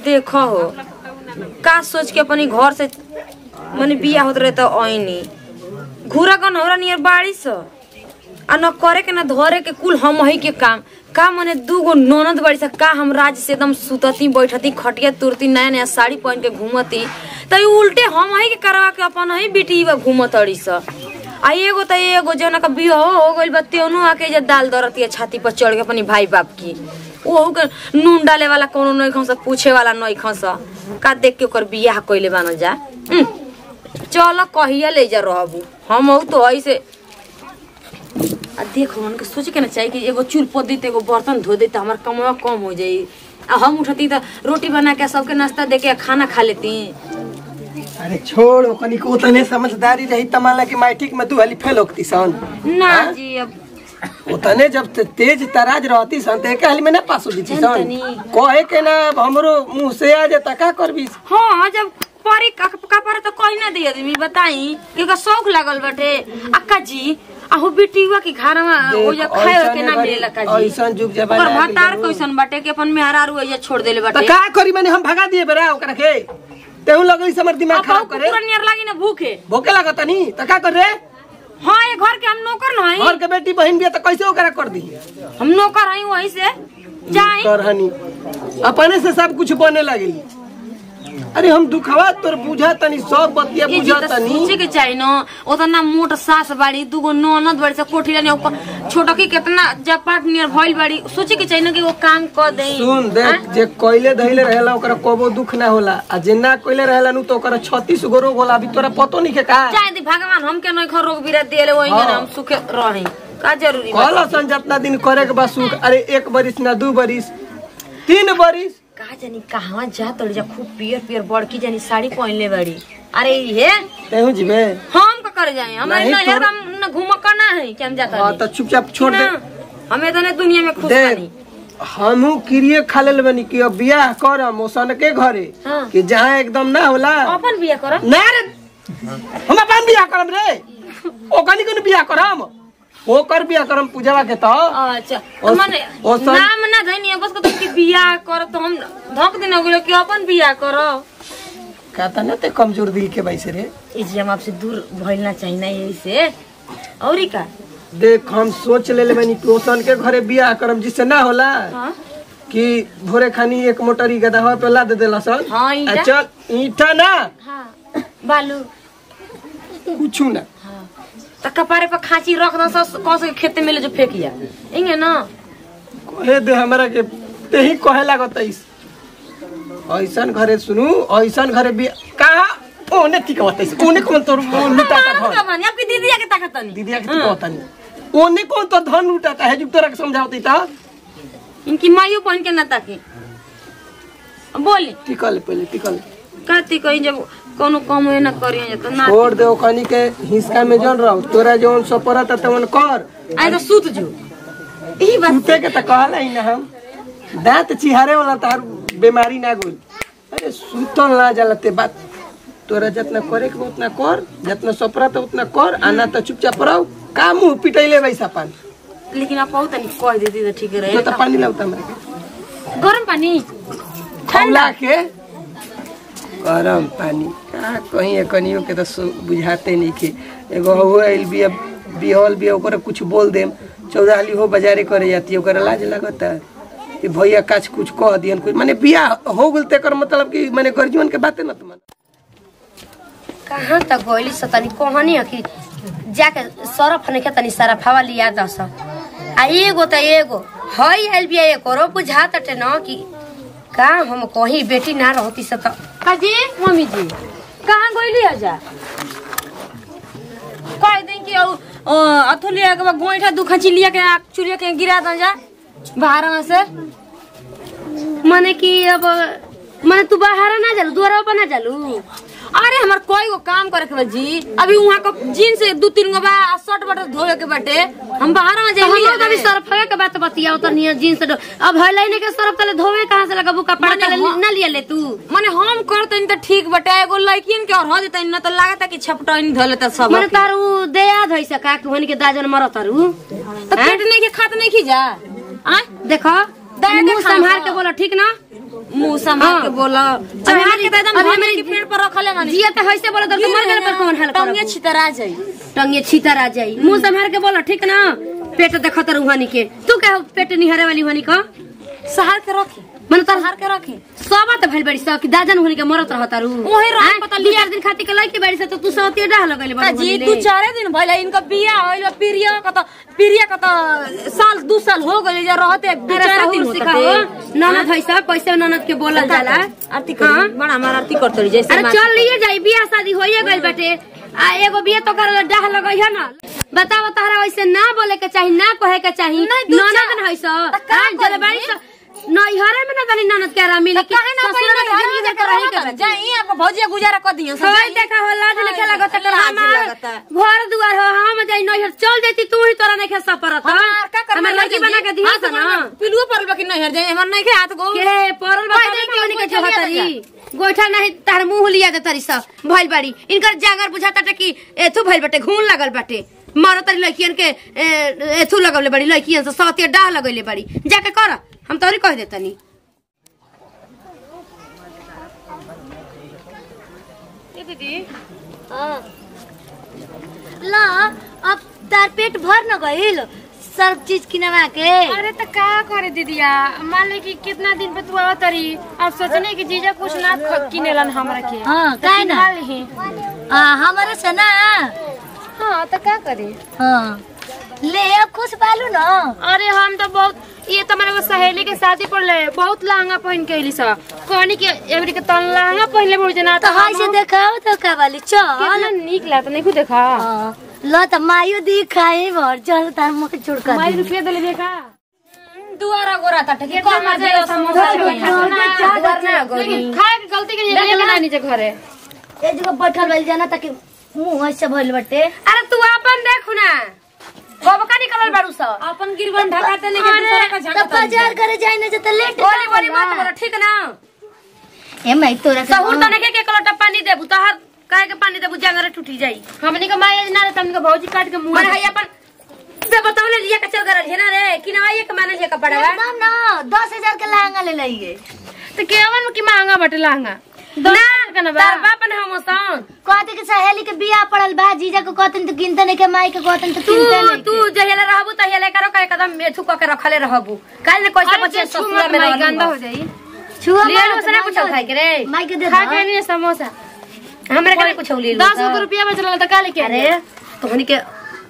देखो हो का सोच के अपनी घर से मने बिया होत रहे तो आईनी घूरा गन हमरा नियर बाड़ी स आ न करे के न धरे के कुल हम ही के काम का मने दू गो ननद बाड़ी स का हम राज से एकदम सुतती बैठती खटिया तुरती नया नया साड़ी पहन के घूमती त ई उल्टे हम ही के करवा के अपन ही बेटी बा घूमतड़ी स आ एगो त एगो जौन का बियाह हो गइल बा तेनो आके जे दाल दरती है छाती पर चढ़ के अपनी भाई बाप की ओहू के नून डाले वाला कोनो नहीं खस पूछे वाला नहीं खस का देख के ओकर बियाह कइले बान जा उम, चल कहिया ले जा रहबू हम हऊ तो ऐसे आ देख मन के सोचे के ना चाहिए कि एगो चूल पोत दी एगो बर्तन धो दी तो हमार कमवा कम हो जाई आ हम उठती तो रोटी बना के सबके नाश्ता दे के खाना खा लेती अरे छोड़ ओकनी को उतने समझदारी रही तमाला की मैट्रिक में तू हली फेल होती सन ना जी अब उतने जब ते- तेज तराज रहती सन ते के हली में ना पास हो सन जनतनी। कहे के ना हमरो मुंह से आ जाता का करबी हाँ जब परी का का पर तो कहीं ना दिया आदमी बताई कि ओकर शौक लागल बाटे अक्का जी आहू बेटीवा के घर में देख, ओ जा खाए ऐसने के ना घड़ी- मिलेला का जी ऐसन जुग जमाना ओकर आ गइल भतार बा। कैसन बाटे कि अपन मेहरारू एजा छोड़ देले तो बाटे का करी मैंने हम भगा दिए बेरा ओकरा के तेहू लगई से हमर दिमाग अब खराब बहु करे कुकुर नियर लागी ना भूखे भूखे लागत नहीं तो का कर रे हाँ ये घर के हम नौकर नहीं घर के बेटी बहन बिया तो कैसे ओकरा कर दी हम नौकर हई वहीं से जाई करहनी अपने से सब कुछ बने लगेली अरे हम दुखवा तोर बुझा तनी सब बतिया ये बुझा जी तो तनी सोचे के चाहिए न उतना मोट सास बाड़ी दूगो ननद बाड़ी से कोठी रहने ऊपर छोटकी कितना जपाट नियर भइल बाड़ी सोचे के चाहिए न कि वो काम कर दे सुन देख जे कोइले धइले रहेला ओकरा कबो दुख ना होला आ जे ना कोइले रहेला नु तो ओकरा 36 गो रोग होला अभी तोरा पतो नहीं के का चाहे दी भगवान हमके नहीं खर रोग बीरा देले वही हाँ। हम सुखे रही का जरूरी बा कहला सन जितना दिन करे के बा सुख अरे एक बरिस ना दू बरिस तीन बरिस का जानी कहवा जा तोड़ जा खूब पियर पियर बड़की जानी साड़ी पहनले बाड़ी अरे ये तेहू जिबे हम का कर जाए हमारे नहीं, नजर तोर- हम न घूम करना है कि हम जाता हां तो चुपचाप छोड़ दे हमें तो नहीं दुनिया में खुश देख बानी हमहू क्रिए खा लेल बनी कि अब बियाह करम ओसन के घरे हाँ। कि जहाँ एकदम ना होला अपन बिया कर ना रे हम अपन बियाह करम रे ओकनी कोन बियाह करम ओकर बियाह करम पूजवा के तो अच्छा ओस- मने ओसन- नाम ना धनी बस को तुम की बियाह कर तो हम धक दिन गेलो कि अपन बियाह करो कहता ना ते कमजोर दिल के बैसे रे ई जी हम आपसे दूर भइलना चाहिए ना यही से औरी का देख हम सोच ले बनी कि ओसन के घरे बियाह करम जिससे ना होला हाँ कि भोरे खानी एक मोटरी गदहवा पे ला दे देला सन हाँ, ईंटा। आ चल ईटा ना हाँ बालू कुछ ना हाँ तो कपारे पर खांची रख दो सस कौन से खेते में ले जो फेंकिया इंगे ना कहे दे हमरा के ते ही कहे लागत ऐस ऐसन घरे सुनू ऐसन घरे भी कहा ओने ठीक होता है ओने कौन तोर मुंह लुटाता हम धन का बानी आपकी दीदिया के ताकत नहीं दीदिया के ठीक होता नहीं ओने कौन तो धन लुटाता है जुग तोरा के समझावती ता इनकी मायू पहन के ना ताकी अब बोली टिकल पहले टिकल कहती कहीं जब कोनो काम ना करिए तो ना छोड़ दे ओखनी के हिस्सा में जन रहो तोरा जौन सपरत तवन कर आए तो सूत जो यही बात सूते के त कहला ही ना हम दांत चिहारे वाला तार बीमारी ना गोल अरे सुतल ना जाला ते बात तोरा जितना करे के बा उतना कर जितना सपरा तो उतना कर आना तो चुपचाप रहो का मुंह पिटैले वैसा पानी लेकिन आप बहुत नहीं कह देती तो ठीक तो रहे तो पानी लाउता हमरा गरम पानी ठंडा के गरम पानी का कहीं कनियो के तो सु- बुझाते नहीं के एगो हो आइल बिया बिहल बिया ओकरा कुछ बोल देम चौदाली हो बाजारे करे जाती है ओकरा लाज लगता कि भैया काछ कुछ कह दियन कुछ माने बिया हो गेल तेकर मतलब कि माने गर्जीवन के बाते न तुम कहाँ तक गइली स तनी कहनी है कि जाके सरफ नहीं तनी सरफावा लिया दस आ एगो त एगो हई आइल बिया एकरो बुझा तटे न कि का हम कहीं बेटी ना रहती स त काजी मम्मी जी कहाँ गइली आजा कह दें कि औ अथुलिया के बाद गोइठा दुखा लिया के आ चुरिया के गिरा दो जा बाहर में से मने कि अब मने तू बाहर ना जालू दुआरा पर ना जालू अरे हमार कोई को काम करे के बा जी अभी वहाँ का जीन्स दू तीन गो बा आ शर्ट बट धोए के बाटे हम बाहर में तो हम जाइए अभी सरफवे के बात बतिया तो निया जींस डो- अब हलाई ने के सरफ तले धोवे कहाँ से लगा कपड़ा मने तले हम- ना लिया ले तू माने हम करते तो ठीक बटे एगो लड़कियन के और हो जते न तो लागता कि छपटनी धो लेता सब मने तारू दया धई सका कि के दाजन मरत तारू तो पेट नहीं के खात नहीं खी जा आ देखो दया मुंह देखा संभाल ना। के बोलो ठीक ना मुंह संभाल के बोला चढ़ा के तो एकदम अभी भाभी हमारी- के पेड़ पर रखले मानी जिया तो ऐसे बोलो तो मर गए पर कौन हाल टंगे करो छितरा जाई टंगे छीतर आ जाई मुंह संभाल के बोलो ठीक ना पेट देखत रुहानी के तू कह पेट निहरे वाली हुआनी का सहार के रखी मन तर सहार के रखी सब त भइल बड़ी सब कि दाजन हुनी के मरत रहत रू ओही रह हैं? पता दू चार दिन खातिर के लइके बड़ी से तो तू सौते डाह लगइले ता जी तू चारे दिन भइल इनका बिया होइल बा, प्रिया का त प्रिया का त साल दू साल हो गइल जा रहते दू चार दिन होता सिखाओ ननद है सब कैसे ननद के बोलल जाला आरती कर बड़ा हमार आरती करतली जैसे अरे माँ- चल लिए जाई बियाह शादी होइए गइल बाटे आ एगो बिया तो कर डाह लगई है ना बताओ तारा वैसे ना बोले के चाही ना कहे के चाही नहीं, दू ननद चार- न है सो त का हां जले करी? बाड़ी सो नैहरे में ना तनी ननद के आराम मिले कि काहे ना ससुर में पहिले जिंदगी घर के रही के में जाई आपको भौजिया गुजारा कर दियो होय देखा हो लाज लिखे लागत है लाज हमार लगता है। घर दुआर हो हम जाई नैहर चल देती तू ही तोरा नहीं खेसा परत हमार का कर हमार लड़की बना के दिया था ना पिलुओ परल बा कि नहीं हर जाए हमर नहीं के हाथ गो के परल बा कोई तबे नहीं ना उनके के जो गोइठा हतरी गोइठा नहीं तार मुंह लिया दे तरी सब भइल बाड़ी इनकर जागर बुझाता टे कि एथु भइल बाटे घून लगल बाटे मारो तरी लड़कियन के ए, एथु लगले बड़ी लड़कियन से सौते डाह लगले बड़ी जाके कर हम तोरी कह देतनी ला अब तार पेट भर न गइल सब चीज किनवा के अरे तो का करे दीदिया मान ले कि कितना दिन पे तू आवत रही अब सोचने कि जीजा कुछ ना ख- किनेलन हमरा के हाँ तो काहे ना किनवा लिही। आ, हमारे से ना हाँ तो का करी हाँ ले अब खुश बालू न अरे हम तो बहुत ये तो हमारे एगो सहेली के शादी पर ले बहुत लहंगा पहन के अली सा कहनी कि एवरी के तन लहंगा पहले बुझ ना तो हाय से देखाओ तो का वाली चल कितना निक लागत नहीं देखा हाँ, ल त मायो दिखाई भर चल तार मुख छुड़का माई रुपया दे देखा दुआरा गोरा ता के को मार दे समोसा दुआर ना गोरी खाए के गलती के लिए ना नीचे घरे ए जगह बैठल वाली जाना ताकि मुंह ऐसे भइल बटे अरे तू अपन देखु ना बबका निकलल बाड़ू सब अपन गिरवन ढकाते लेके दूसरा का तो झंडा बाजार करे जाए ना जत लेट बोली बोली मत बोलो ठीक ना ए माई तोरा के सहूर तो नहीं के कलोटा पानी देबू तहर काहे के पानी देबू जांगरे टूटी जाई हमने का माई ना रहता हमने भौजी काट के मुंह माने है अपन दे बताओ ले लिया के चल गरल है ना रे कि ना ये के माने जे कपड़ा बा एकदम ना दस हजार के लहंगा ले लइए तो केवन की महंगा बटे लहंगा ना का ना बा? तार बाप ने हम सन कहते कि सहेली के बियाह पड़ल बा जीजा को कहतन तो गिनते नहीं के माई के कहतन तो तू गिनते नहीं तू जहेले रहबू त हेले करो का एकदम मेथु क के रखले रहबू काल ने कैसे बच्चे ससुरा में रहलू गंदा हो जाई छुआ ले लो सने कुछ खाए के रे माई के दे खा दो। के नहीं समोसा हमरे के कुछ ले लो दस गो रुपया बचल तो का लेके अरे तोहनी के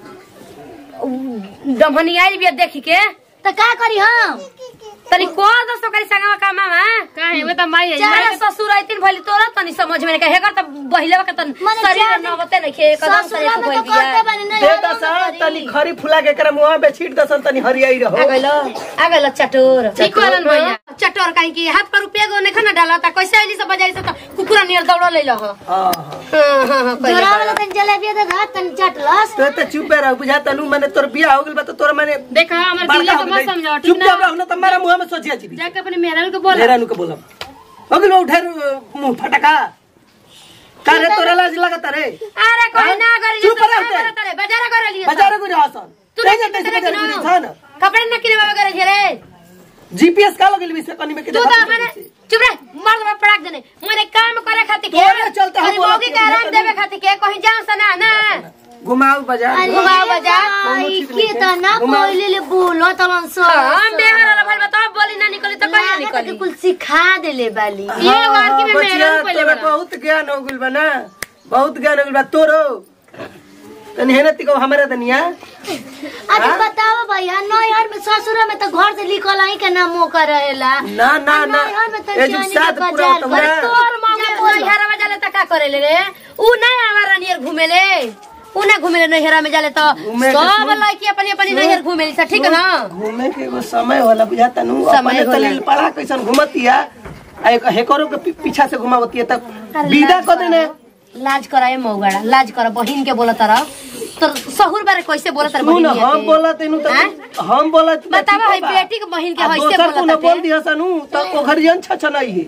दमहनी आइल बिया देखी के तो का करी हम तनी को दस तो करी संगवा कामा में काहे वो तो माई है चाहे ससुर आइतिन भली तोरा तनी समझ में नहीं हेगर त बहिलेवा के तन मने शरीर चार न बते नहीं खे कदम से ससुरा एक में बोल तो करते दिया बनी नहीं दे हम दसन करी। तनी खरी फुला के एकरा मुंह पे छीट दसन तनी हरियाई रहो आ गइलो आ गइलो चटोर ठीक कहलन भैया चटोर काहे की हाथ पर रुपया गो ने खाना डाला ता कैसे आइली सब बाजारी से त कुकुरा नियर दौड़ ले लह हां हां हां हां कइले जोरा बा। वाला तन जलेबी दे घात तन चटलस तो ते चुप रह बुझा तनु माने तोर बियाह हो गेल बा तो तोर माने देखा हमर दिल बड़का के हो मत गइल। समझाओ ठीक चुपचाप ना रहो ना तुम्हारा मुंह में सोचिया छी जाके अपने मेहरारू को बोला ढेरानु के बोलब हो गेल उठे मुंह फटका का रे तोरा लाज लगता रे अरे कोई हाँ? ना करी चुप रह उठे। करे बाजार करे लिए बाजार को रहसन तू तू नहीं जते कितने बाजार किनो? को रहसन कपड़े न किने बाबा करे छे रे जीपीएस का लगल भी से कनी में के तू तो मैंने चुप रह मर्द में पड़ाक देने मैंने काम करे खातिर के तोरे चलते हम खाली बोलत मौगी के नहीं, आराम नहीं। देवे खातिर के कहीं जाओ सना ना घुमाओ बाजार घुमाओ बाजार। आई ठीक की नहीं त ना घुमाओ। कोइले ले बोलो तलन सो हम बेहर वाला भल बताओ बोली ना निकली तो कहीं लागत निकली कि कुल सिखा देले बाली ये वार की में बचिया मेहरारू पहले तोरा बड़ा बहुत ज्ञान हो गेल बा ना बहुत ज्ञान हो गेल बा तोरो तनी हेने तिको हमारे दनिया अरे बताओ भैया नैहर में ससुर में तो घर से निकल ही के नाम मौका रहेला ना ना ना नैहर में तो ए जो जाने साथ के पूरा बाजार तुम्हारा करे। तोर मौगी नैहरा में जाले त का करे ले रे ऊ ना हमारा नियर घुमेले ऊ ना घुमेले नैहरा में जाले तो घूमे के सब सुन। लड़की अपनी अपनी नैहर घुमेली सा ठीक है ना घूमे के एगो समय होला बुझाता नु समय अपने होला। तले पड़ा कैसन घुमतिया आ एक हेकरो के पी- पीछा से घुमावतिया तब विदा कर देने लाज कराए मौगाड़ा लाज कर बहिन के बोला तरह तो सहुर बारे कैसे बोला तर सुन बहिन हम बोला तेनु तो हम बोला तो बतावा ठीक है बा। बेटी के बहिन के आ हैसे दोसर बोला को न ताटे। बोल दिया सनु तो ओकर जन छ छ नहीं है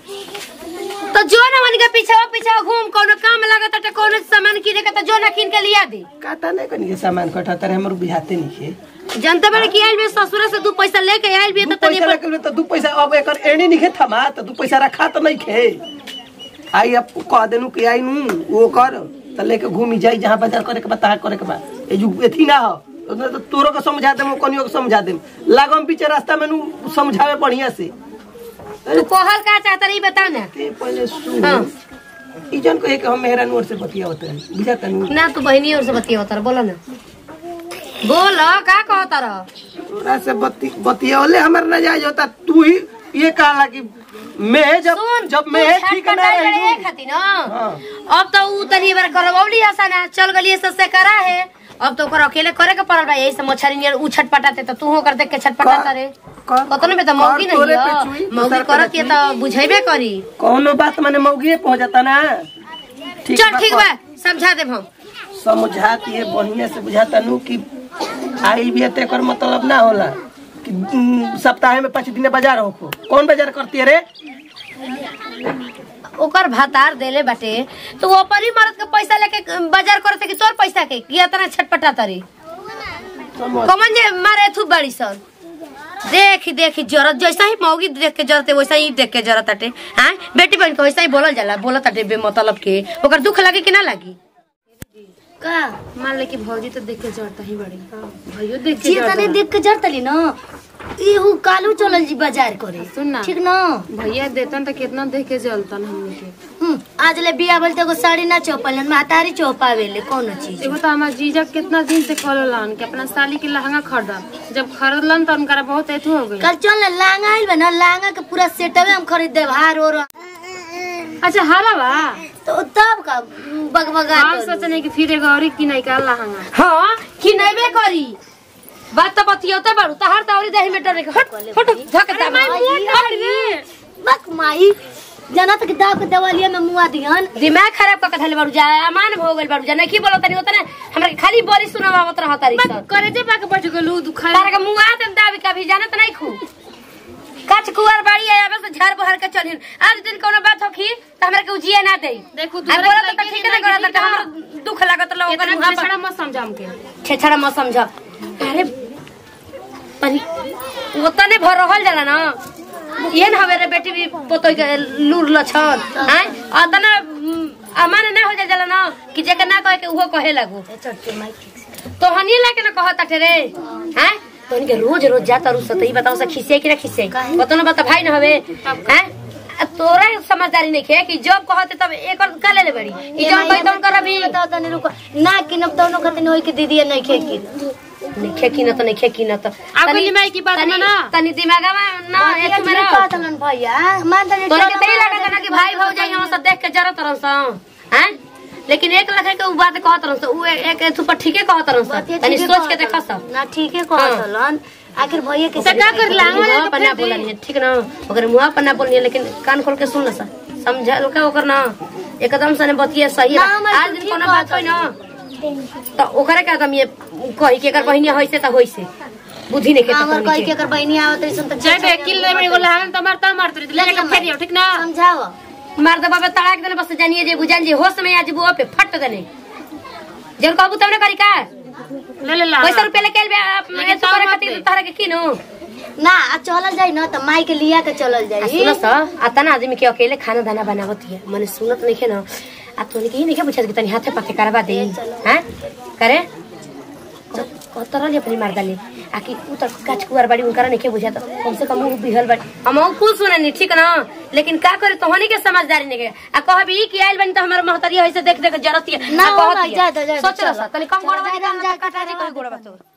तो जो ना मन के पीछे पीछे घूम कोनो काम लगत त कोनो सामान किने के तो जो ना किन के लिया दे काता नहीं कनी के सामान कटा तर हमर बुझाते नहीं है जनता बड़े की आइल बे ससुरा से दू पैसा लेके आइल बे दू तो तनी पैसा रखे हुए तो दू पैसा अब एकर एड़ी नहीं खे थमा तो दू पैसा रखा तो नहीं खे आई अब कह देनु कि आई नू वो कर तो लेके घूमी जाई जहाँ बाजार करे के बा तहाँ करे के बा ए जो एथी ना हो उसने तो तोरो के समझा देम कनियो के समझा देम लागम पीछे रास्ता में नू समझावे बढ़िया से तू कहल का चाहता रही बताओ ना ते पहले सुन हाँ। ई जन कहे कि हम मेहरा नूर से बतिया होते हैं बुझाता नू ना तू बहनी और से बतिया होता बोलो ना बोल का कहता रह तोरा से बती बतियावले हमर न जायज होता तू ही ये कहला कि मैं जब सुन जब तू मैं छठ ठीक ना कटाई रही करे खातिर ना हाँ। अब तो ऊ तनी बार करवौली हसन चल गली ससे करा है अब तो ओकर अकेले करे के पड़ल बा यही से मछरी नियर ऊ छटपटाते तो तू होकर देख के छटपटाता रे कर- कतनो में तो मौगी कर नहीं तोरे पे है चुई, मौगी दूसर पे करत ये तो बुझेबे करी कौनो बात माने मौगिए पहुंच जाता ना ठीक चल बा, ठीक कर। बा समझा देब हम समझाती है बढ़िया से बुझाता नू कि आइल भी है तो एकर मतलब ना होला कि उम, सप्ताह में पाँच दिन बाजार हो कौन बाजार करती है रे ओकर भातार देले बाटे तो वो अपनी मरद के पैसा लेके बाजार करते कि तोर पैसा के कि इतना छटपटाता रे समझ कमन जे मारे थू बड़ी सन देखी देखी जरत जैसा ही मौगी देख के जरते वैसा ही देख के जरत ताटे हाँ बेटी बहन के वैसा ही बोलल जाला बोलत ताटे बेमतलब के ओकर दुख लगे कि ना लगी का मान ले कि भौजी तो देख के जड़ता ही बड़ी भैयो देख के जे जड़ता तने देख के जरतली न इहू कालू चलल जी बाजार करे सुन ना ठीक न भैया देतन तो कितना देख के जलतन हमने के हम्म, आज ले बिया बोलते एगो साड़ी ना चौपल महतारी चौपावेले कोनो चीज एगो तो हमार जीजा कितना दिन से कहलन कि अपना साली के लहंगा खरीदम जब खरीदलन तो उनका बहुत एथु हो गई कल चल ना लांगा आइल बा ना लांगा के पूरा सेटवे हम खरीद देब हार और अच्छा हाला बा तो तब का बगबगा हम सोचने कि फिर एगो और की नहीं का लहंगा हाँ कि नैबे करी बात तो बतियोते बारू तहार तौरी देही में डरे के हट हट धकता बक माई जाना तक दाव के दवालिया में मुआ दिहन दिमाग खराब कर के धले बारू जा अमान हो गइल बारू जा नहीं की बोलत तनी होता ना हमरा के खाली बोली सुनावत रहत तारी सन करे जे पाके बैठ गेलू दुखा तारा के मुआ दे दाबी कभी जानत नहीं खू काच कुआर बाड़ी है अब से झाड़ बहर के चलिन आज दिन कोनो बात होखी त हमरा के उजिए ना दे देखू, आ तोहरा बोलत के त लड़की ठीक नहीं करत लड़की त हमरा दुख लागत लोग इतना मुहा पर छेछड़ा मत समझ हमके छेछड़ा मत समझ अरे परी वो तने भर रहल जाला ना ये ना हवे रे बेटी भी पोतोय के लूर लछन हैं अतना अमान ना हो जा जाला ना कि जेके ना कहे के उहो कहे लागू तो हनी लाके ना कहत अटे रे हैं तो इनके रोज रोज जाता रु सतई बताओ सा खिसे कि ना खिसे बतो ना बता भाई ना हवे हैं आ तोरा समझदारी नहीं है कि जब कहते तब एक और का ले ले बड़ी ई जब कही तब कर अभी बताओ तनी रुको ना किनब तो नो खतिन होई के दीदी नहीं खे की नहीं खेकी ना तो नहीं खेकी ना तो आप बोली माई की बात में ना तनी दिमाग में ना एक में रह पातलन भैया मान तनी तोरा के तई लगा ना कि भाई भौजाई हम सब देख के जरत रहन स हैं लेकिन एक लखे के उ बात कहत रहन स उ एक एक पर ठीके कहत रहन स तनी सोच के देखा स ना ठीके कहतलन आखिर भैया के तो का कर लांगा मुंह पर ना बोलनी ठीक ना ओकर मुंह पर ना बोलनी लेकिन कान खोल के सुन सा समझल का ओकर ना एकदम से ने बतिया सही ना, है हमर आज तो दिन ठीक कोनो बात होई ना तो ओकरा के आदमी ये कही के एकर बहिनी होइसे त होइसे बुद्धि नहीं के हमर तो कहि के अगर बहनी आवत रही सुन त जय बे किल ले मेरे को लहंगा तो मारता मारते रही ले के फेरियो ठीक ना समझाओ मार दे बाबा तड़ाक देने बस जानिए जे बुझान जे होश में आज बुआ पे फट देने जब कहबू तब ना करी का ले ले ला पैसा रुपया लेके आइल बे लेकिन तू करे मत खातिर दे। तहरा के किनो ना आ चलल जाई ना त माई के लिया के चलल आ जाई सुन स अतना आदमी के अकेले खाना दाना बनावत है मने सुनत नहीं है ना आ तोनी के ही नहीं बुझा कि तनी हाथे पाके करवा दे हैं करे तरह ले अपनी मर्दा ले आ कि उ त काच कुआर बाड़ी उनकरा नहीं के बुझा तो कम से कम उ बिहल बाड़ी हम उ कुल सुने नहीं ठीक ना लेकिन का करे तोहनी के समझदारी नहीं के आ कहबी कि आइल बनी तो हमर महतरिया होइसे देख देख जरती है ना, आ कहती ना, है। जा, जा, जा, सोच चलो। रहा तनी कम गोड़वा चलो, निकाल जा, ना जा, कटा दे कटा कोई गोड़वा तो